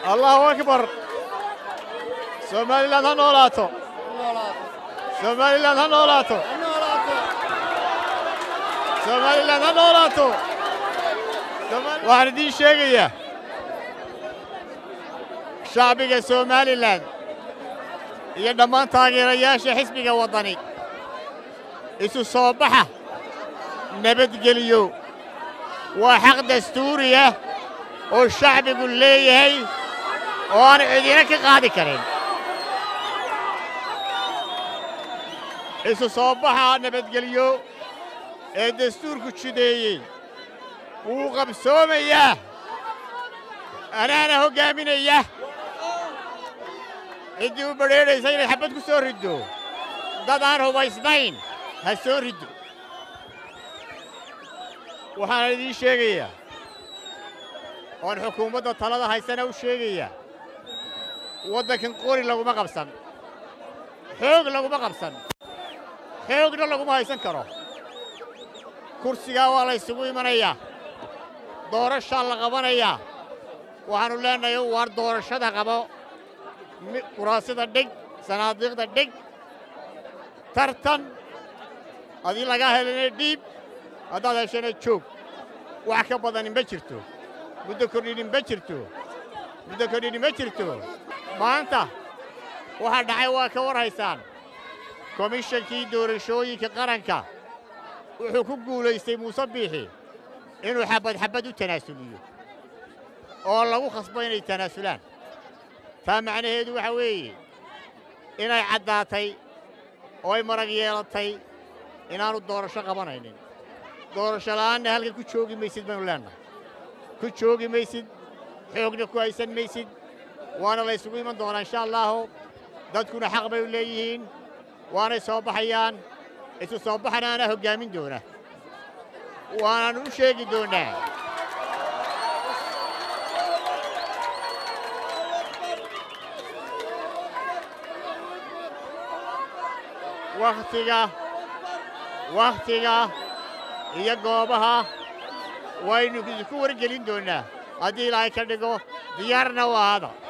allahu akbar somalilan ha noolaato somalilan ha noolaato somalilan ha noolaato waxaan idiin sheegayaa shacbiga somalilan iyo dhammaan taageerayaasha xisbiga waddani isu soo baxa nabadgeliyo waa xaq dastuuri ah oo shacbigu leeyahay oo aan cidina ka qaadi karin isu soo baxa nabadgelyo ee dastuurku jideeyey wuu qabsoomayaa anaana hoggaaminaya ciddii u badrheedhaysa inay xabbad ku soo riddo dad aan hubaysnayn ha soo riddo waxaana idiin sheegayaa oon xukuumadda talada haysana u sheegayaa waddankan qori laguma qabsan xoog laguma qabsan xoogna laguma haysan karo kursigaa waa la ysugu imanayaa doorashaa la qabanayaa waxaannu leennahay waar doorashada qabo kuraasida dhig sanaadiiqda dhig tartan haddii lagaa helana dhiib haddaad heshana joog wax ka badani ma jirto muddo kordhini ma jirto muddo kordhini ma jirto maanta waxaa dhacay waa ka war haysaan komishankii doorashooyinka qaranka wuxuu ku guulaystay muuse biixi inuu xabbad xabbad u tanaasuliyo oo lagu khasbo inay tanaasulaan taa macnaheedu waxa weeye inay caddaatay oo ay marag yeelatay inaannu doorasho qabanaynin doorasho la'aanna halkan ku joogi maysid baynu leennahay ku joogi maysid xoogna ku haysan maysid waana la ysugu iman doonaa insha allaahu dadkuna xaq bay u leeyihiin waanay soo baxayaan isu soo baxana anaa hoggaamin doona waanaannu u sheegi doonnaa wakhtiga wakhtiga iyo goobaha waynu idinku wargelin doonnaa haddii ilaahay ka dhigo diyaarna u ahaada